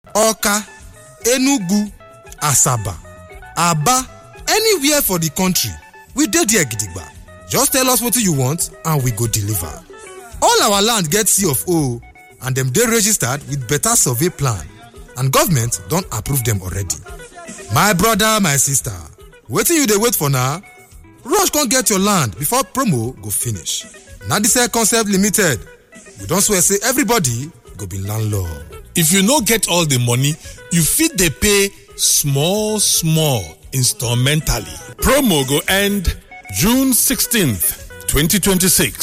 Oka, Enugu, Asaba, Aba, anywhere for the country. We dey there gidigba. Just tell us wetin you want and we go deliver. All our land get C of O and dem dey registered with better survey plan and government don approve dem already. My brother, my sister, wetin you dey wait for now? Rush come get your land before promo go finish. Nadisel Concept Limited, we don swear say everybody go be landlord. If you no get all the money, you fit dey pay small small instrumentally. Promo go end June 16th, 2026.